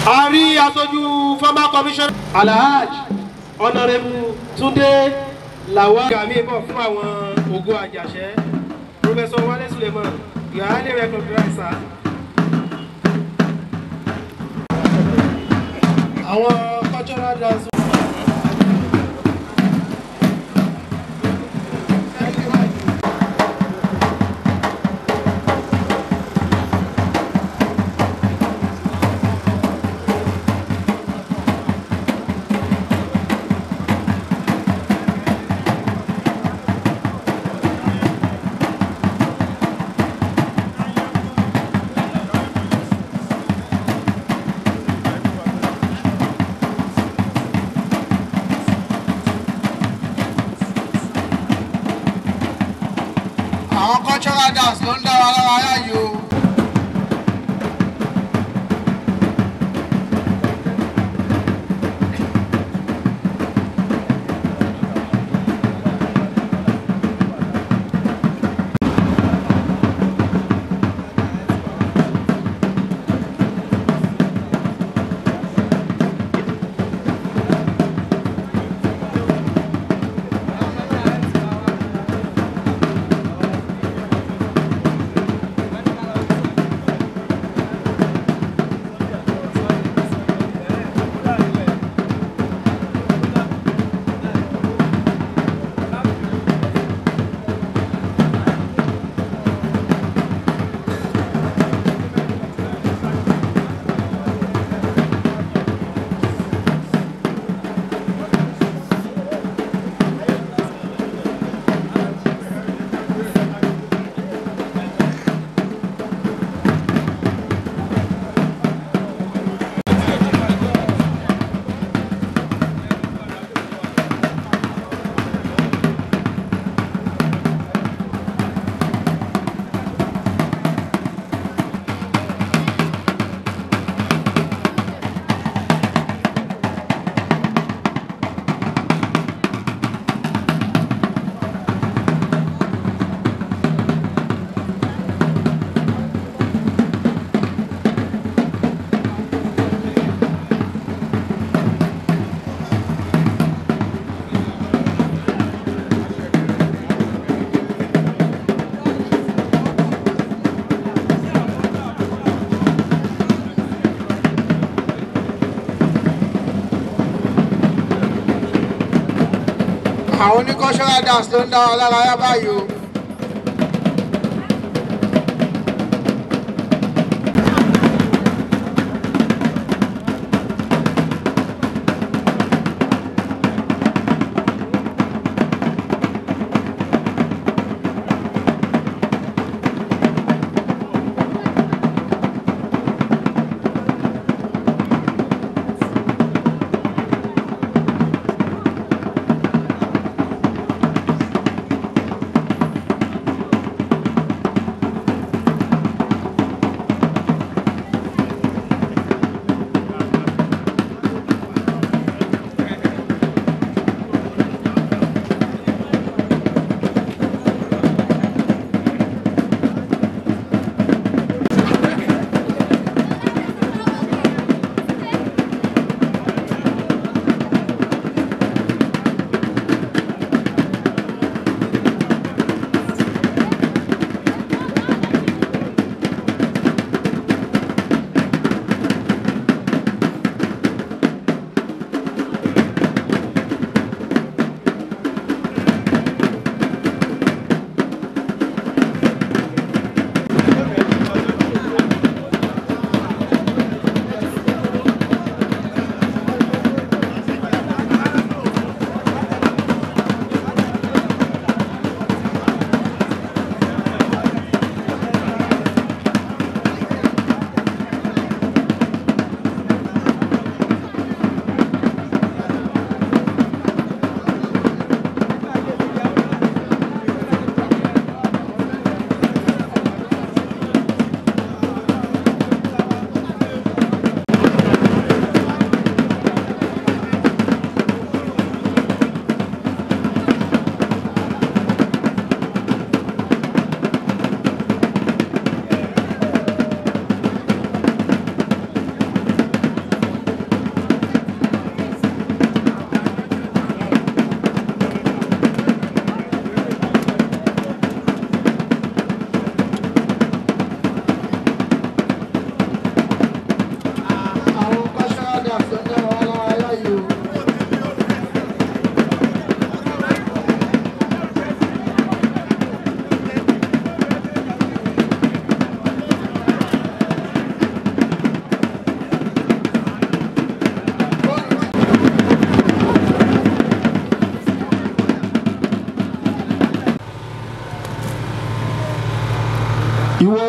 a rí aṣojú former commissioner alhaj honourable túndé lawal gàmí bọ̀ fún àwọn ògo àjàṣẹ́ professor wale suleiman you are highly recognized sir. àwọn cultural dance. àwọn cultural dance ló ń dá wa lára yá yìí o. àwọn oní cultural dance ló ń dá wa lára yá báyìí o.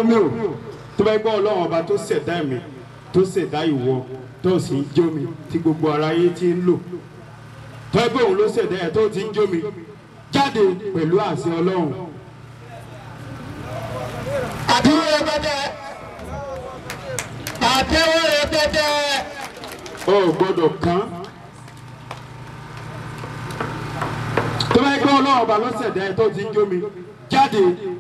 Rómíò tó bá gbọ́ ọlọ́run ọba tó ṣẹ̀dá mi tó ṣẹ̀dá ìwọ tó sì ń jó mi tí gbogbo aráyé ti ń lò tó ẹgbẹ́ òun ló ṣẹ̀dá ẹ̀ tó ti ń jó mi jáde pẹ̀lú àṣẹ ọlọ́run. àtẹwọ́ rẹpẹtẹ àtẹwọ́ rẹpẹtẹ. o ò gbọ́dọ̀ kán tó bá gbọ́ ọlọ́run ọba ló ṣẹ̀dá ẹ̀ tó ti ń jó mi jáde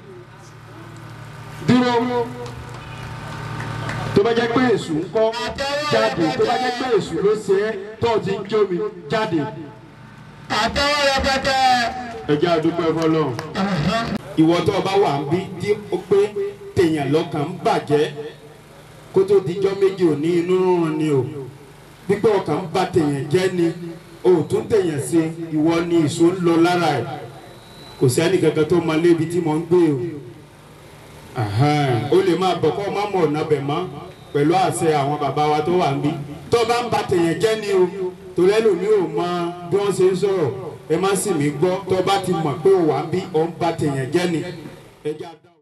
dúró tó bá jẹ́ pé èṣù ń kọ́ jáde tó bá jẹ́ pé èṣù ló ṣe é tó ti ń jó mi jáde àtẹwọ́ rẹpẹtẹ. ẹ jẹ́ àdúgbò ẹ̀fọ́ lọ́hùn. ìwọ tó o bá wà ń bí tí ó pé tèèyàn lọ́kàn ń bàjẹ́ kó tó dijọ́ méjì òní inú rúnrun ni o pípẹ́ ọkàn ń bà tèèyàn jẹ́ ni o ò tún tèèyàn ṣe ìwọ ni ìṣó ń lọ lára ẹ̀ kò sí ẹnì kankan tó máa lébi tí mo ń gbé o Ahan, o lè máa bọ̀ kọ́ ọ má mọ̀ ọ̀nà bẹ̀ mọ́ pẹ̀lú àṣẹ àwọn bàbá wa tó wà ń bí tó bá ń bà tèèyàn jẹ́ ni o torí ẹlòmíì ò mọ bí wọ́n ṣe ń sọ̀rọ̀ ẹ má sì mí gbọ́ tó bá ti mọ̀ pé o wà ń bí ọ̀ ń bà tèèyàn jẹ́ ni. ẹ jẹ́ àdá-